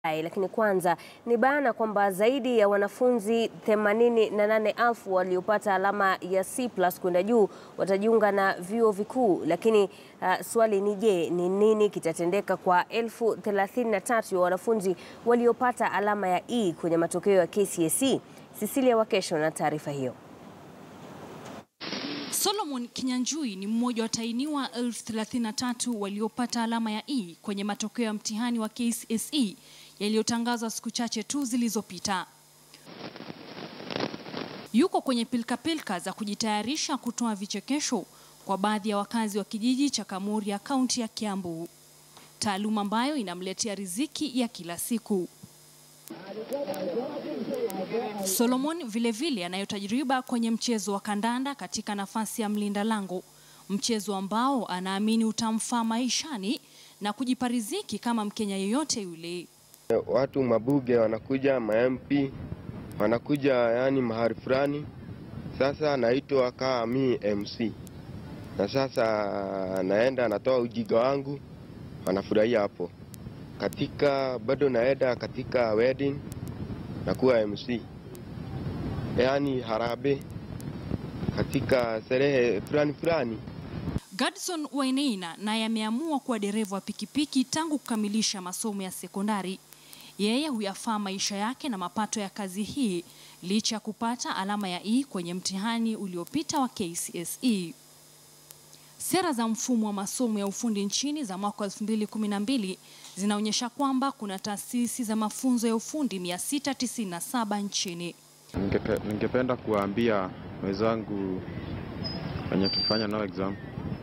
Lakini kwanza ni bayana kwamba zaidi ya wanafunzi 88,000 waliopata alama ya C+ kwenda juu watajiunga na vyuo vikuu. Lakini uh, swali ni je, ni nini kitatendeka kwa elfu 33 ya wanafunzi waliopata alama ya E kwenye matokeo ya KCSE? Cecilia Wakesho na taarifa hiyo. Solomon Kinyanjui ni mmoja wa tainiwa elfu 33 waliopata alama ya E kwenye matokeo ya mtihani wa KCSE yaliyotangazwa siku chache tu zilizopita. Yuko kwenye pilkapilka za kujitayarisha kutoa vichekesho kwa baadhi ya wakazi wa kijiji cha Kamuria, kaunti ya Kiambu, taaluma ambayo inamletea riziki ya kila siku. Solomon vilevile anayo tajriba kwenye mchezo wa kandanda katika nafasi ya mlinda lango, mchezo ambao anaamini utamfaa maishani na kujipa riziki kama Mkenya yeyote yule. Watu mabuge wanakuja, ma-MP wanakuja, yani mahali fulani. Sasa naitwa kaa mi MC, na sasa naenda natoa ujiga wangu, wanafurahia hapo. Katika bado naenda katika wedding nakuwa MC, yani harambee katika sherehe fulani fulani. Gadson Wainaina naye ameamua kuwa dereva wa pikipiki tangu kukamilisha masomo ya sekondari. Yeye huyafaa maisha yake na mapato ya kazi hii licha ya kupata alama ya E kwenye mtihani uliopita wa KCSE. Sera za mfumo wa masomo ya ufundi nchini za mwaka 2012 zinaonyesha kwamba kuna taasisi za mafunzo ya ufundi 697 nchini. Ningepe, ningependa kuwaambia wenzangu wenye tufanya nao exam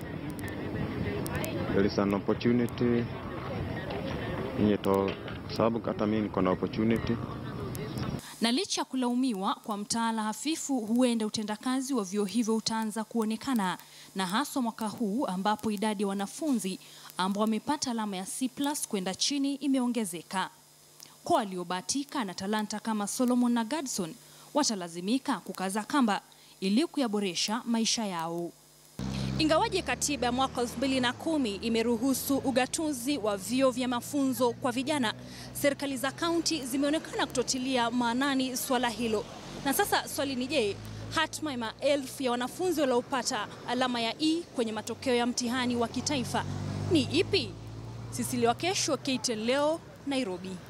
there is an opportunity inyeto sababu hata mimi niko na opportunity Na licha ya kulaumiwa kwa mtaala hafifu, huenda utendakazi wa vyuo hivyo utaanza kuonekana, na haswa mwaka huu ambapo idadi ya wanafunzi ambao wamepata alama ya C+ kwenda chini imeongezeka. Kwa waliobahatika na talanta kama Solomon na Gadson watalazimika kukaza kamba ili kuyaboresha maisha yao. Ingawaje katiba ya mwaka 2010 imeruhusu ugatuzi wa vyuo vya mafunzo kwa vijana, serikali za kaunti zimeonekana kutotilia maanani swala hilo. Na sasa swali ni je, hatma ya maelfu ya wanafunzi waliopata alama ya E kwenye matokeo ya mtihani wa kitaifa ni ipi? Cecilia Wakesho, KTN leo, Nairobi.